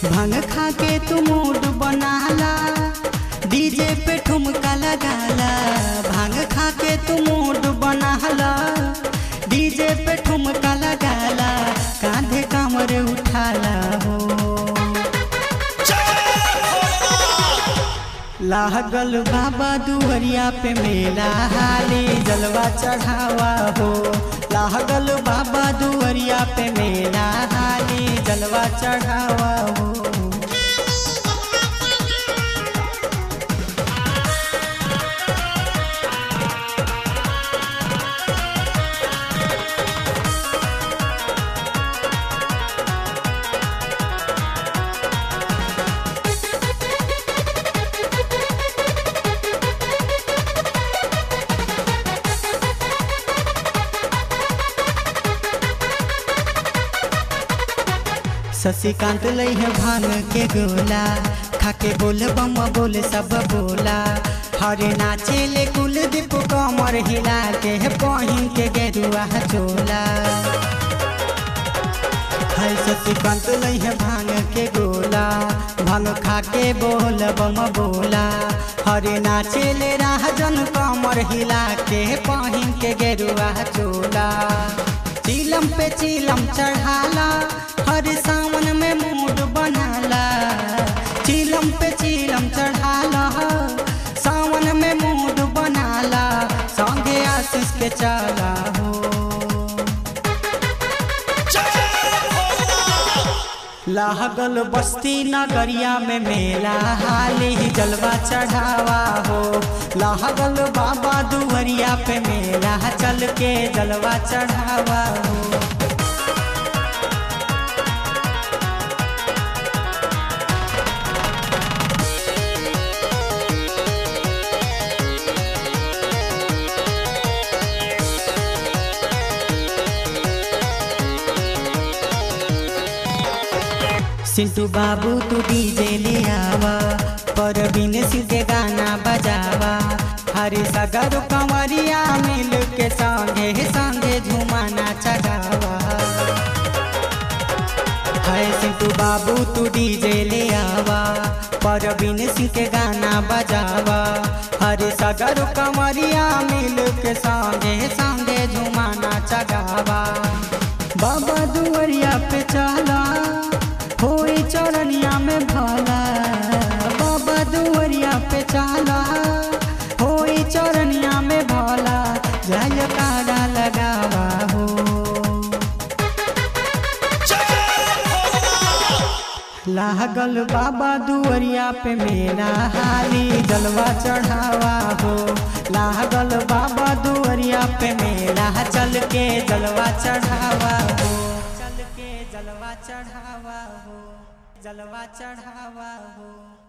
भांग खा के तू मूड बनाला डीजे पे ठुमका लगाला भांग खा के तू मूड बनाला डीजे पे ठुमका लगाला कांधे कमर उठाला हो लागल बाबा दुहरिया पे मेला हाली जलवा चढ़ावा हो लागल बाबा दुहरिया पे मेला हाली जलवा चढ़ावा हो शशिकांत लई है भांग के गोला खाके बोल बम बोल सब बोला हरे नाचे ले कुलदीप कमर हिला के बहिन के गेरुआ चोला है शशिकांत लई है भांग के गोला भांग खाके बोल बम बोला हरे नाचे ले राहजन कमर हिला के बहिन के गेरुआ चोला चीलम पे चीलम चढ़ाला हर सावन में मूड बनाला चीलम पे चीलम चढ़ाला सावन में मूड बनाला संगे आशीष के चला हो लागल बस्ती नगरिया में मेला हाली ही जलवा चढ़ावा हो लागल बाबा दुहरिया पे मेला चल के जलवा चढ़ावा हो सिंटू बाबू तू डीजे ले आवा पर बिन सिंह के गाना बजावा हरे सगर कंवरिया मिल के संगे संगे झुमाना चगावा है सिंटू बाबू तू डीजे ले आवा पर बिन सिंह के गाना बजावा हरे सगर कंवरिया मिल के संगे संगे झुमाना चगावा बाबा दुआरिया पे चला होई चरनिया में भला बाबा दुआरिया पे चला होई चरनिया में भला जय कारा लगावा हो लागल बाबा दुआरिया पे मेरा हाली जलवा चढ़ावा हो लागल बाबा दुआरिया पे मेरा चल के जलवा चढ़ावा हो चल के जलवा चढ़ावा हो जलवा चढ़ावा हो